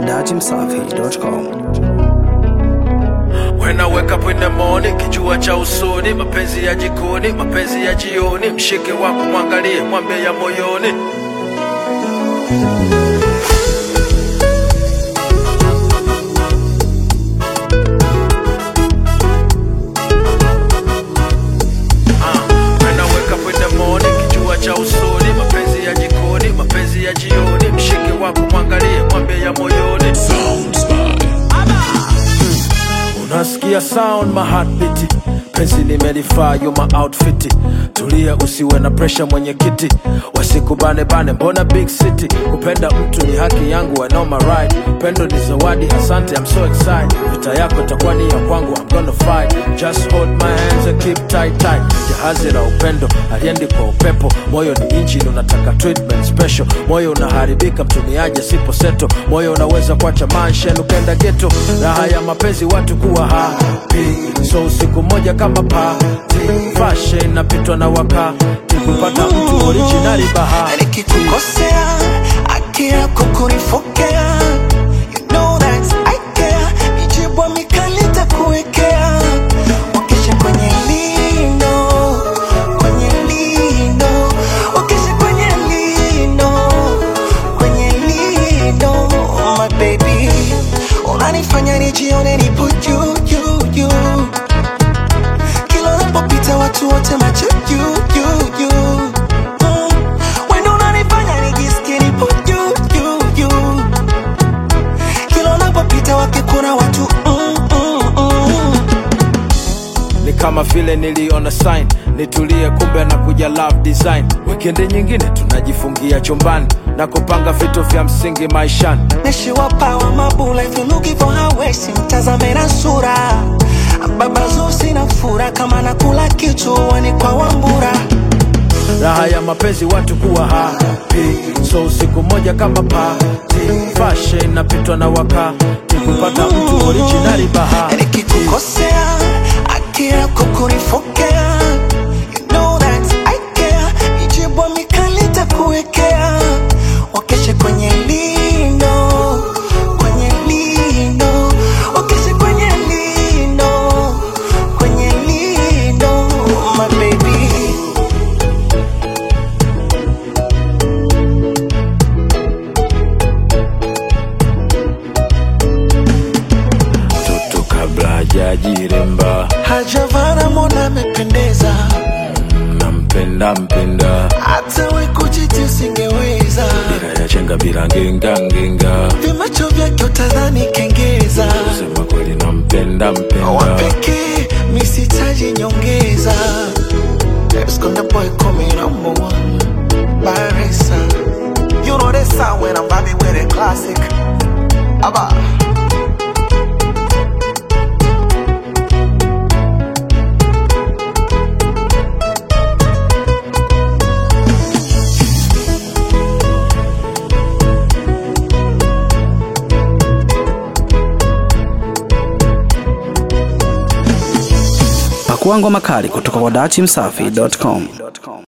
datimsafi.com. When I wake up in the morning, kijua cha usoni, mapenzi ya jikoni, mapenzi ya jioni, mshike wako mwangalie, mwambie ya moyoni. Ah, when I wake up in the morning, kijua cha usoni, mapenzi ya jikoni, mapenzi ya jioni, mshike wako mwangalie, mwambie ya moyoni. Unasikia sound my heartbeat penzi nimelifaa you my outfit tulia usiwe na pressure mwenyekiti wasikubane bane mbona big city kupenda mtu ni haki yangu I know my right pendo ni zawadi asante I'm so excited vita yako itakuwa ni ya kwangu I'm gonna fight just hold my hands and keep tight tight jahazi la upendo aliendi kwa upepo moyo ni engine unataka treatment special moyo unaharibika mtumiaje sipo seto moyo unaweza kuacha mansion ukenda geto raha ya mapenzi watu kuwa happy so usiku moja kama party fashion napitwa na wakati kupata mtu originali bahati nikikukosea haki yako kunifokea you know that I care mijibwa mikali takuwekea wakesha kwenye lino kwenye lino wakesha kwenye lino kwenye lino my baby unanifanya nijione nipo juu juu juu kila unapopita watu wote macho juu juu juu Mm. Wendo unanifanya nijisikie nipo juu juu juu kila unapopita wakikuna watu mm, mm, mm. ni kama vile niliona sign nitulie kumbe na kuja love design wikendi nyingine tunajifungia chumbani na kupanga vitu vya msingi maishani nishiwapawa mabula if you looking for her waist mtazame na sura baba zusi na fura kama nakula kichuani kwa wambura raha ya mapenzi watu kuwa happy so usiku moja kama party fashion napitwa na wakati kupata mtu originali bahati nikikukosea haki yako kunifokea you know that I care mijibwa mikali takuwekea wakeshe kwenye lino kwenye lino wakeshe kwenye lino kwenye lino my baby mtoto kabla hajajiremba hajavana mona amependeza nampenda mpenda hata we kujiti usingeweza bila ya chenga bila ngenga ngenga vimacho vyake utadhani kengeza kusema kweli nampenda mpenda wapekee misitaji nyongeza Esconde boy call me number one Barisa You know this sound when I'm vibing with a classic Abba Pakua ngoma kali kutoka kwa datimsafi.com.